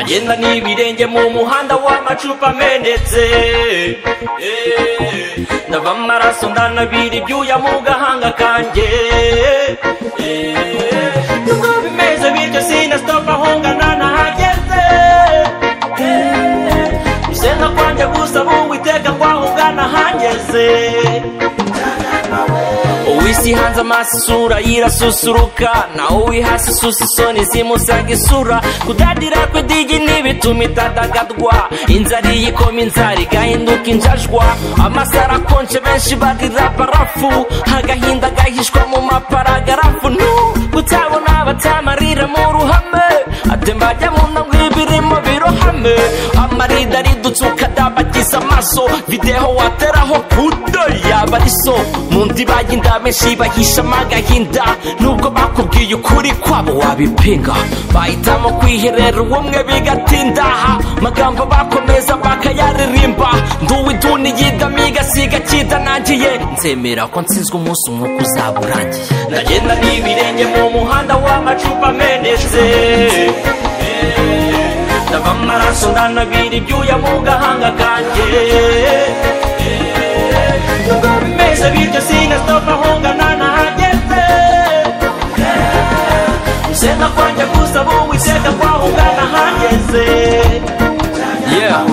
ngenda n'ibirenge mu muhanda w'amacupa amenetse Eh, ndava amaraso ndanabira ibyuya mu gahanga kanjye Eh, nubwo bimeze bityo sinasitopa aho ngana nahageze Eh, gusenga kwanjye gusaba uwiteka kwaho ugana hageze uwisi hanze amaso isura yirasusuruka naho uwi hasi isusa isoni zimusaga isura kudadira kw'idigi ntibituma itadagadwa inzara iyo ikoma inzara igahinduka injajwa amasaro akonje benshi barira barafu agahinda gahishwa mu maparagarafu nu gutabona batamarira mu ruhame atembajya mu ntango y'ibirimo birohame amarido aridutse ukadabagiza amaso videho wateraho kudo yaba ari so mu ndiba y'inda benshi bahishamo agahinda nubwo bakubwiye ukuri kwabo wabipinga bahitamo kwiherera ubumwe bigatindaha magambo bakomeza bakayaririmba nduwe iduni yidami igasiga kidanangiye nzemera ko nsinzwe umunsi umwuka uzaba urangiye ndagenda n'ibirenge mu muhanda w'amacupa amenetse ndava amaraso ndanabira ibyuya mu gahanga kanjye nubwo bimeze bityo sinasitopa aho ngana nahageze gusenga kwanjye gusaba uwiteka kwaho ugana hageze Yeah.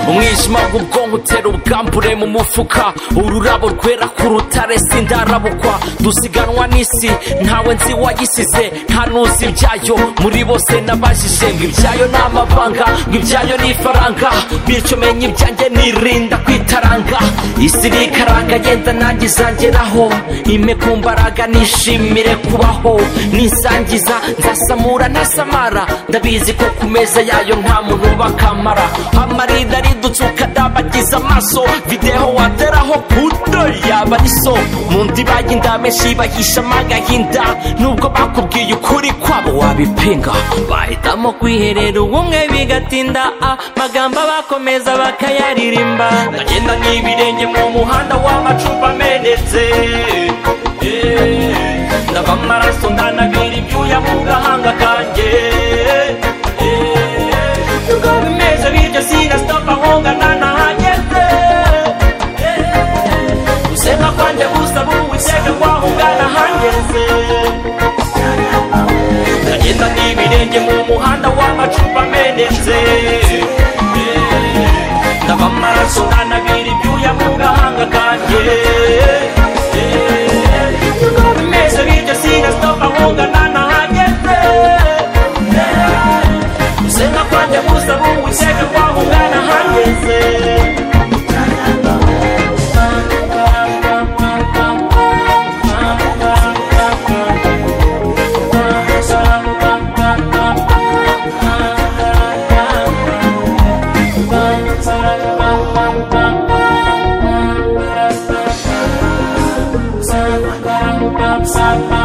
umwijima w'ubwonko utera ubwambure mu mufuka ururabo rwera ku rutare sindarabukwa dusiganwa n'isi ntawe nzi wayisize nta nuzi ibyayo muri bose nabajije ngo ibyayo ni amabanga ngo ibyayo ni ifaranga bityo menya ibyanjye nirinda kwitaranga isi rikaranga yenda nanjye izangeraho ime ku mbaraga nishimire kubaho nisangiza nzasamura ntasamara ndabizi ko ku meza yayo nta muntu bakamara amarido aridutse ukadabagiza amaso videho wateraho puto yaba ari so mu ndiba y'inda menshi bahishamo agahinda nubwo bakubwiye ukuri kwabo wabipinga bahitamo kwiherera ubumwe bigatinda ah, magambo bakomeza bakayaririmba ndagenda n'ibirenge mu muhanda w'amacupa amenetse Eh, ndava amaraso ndanabira ibyuya mu gahanga kanjye Eh, nubwo bimeze bityo sinasitopa aho ngana nahageze Eh, gusenga kwanjye gusaba uwiteka kwaho ugana hageze ndagenda n'ibirenge mu muhanda w'amacupa amenetse Eh, ndava amaraso ndanabira ibyuya mu gahanga kanjye Eh, nubwo bimeze bityo sinasitopa aho ngana nahageze Sema kwanjye gusaba uwiteka kwaho ugana hageze Bye.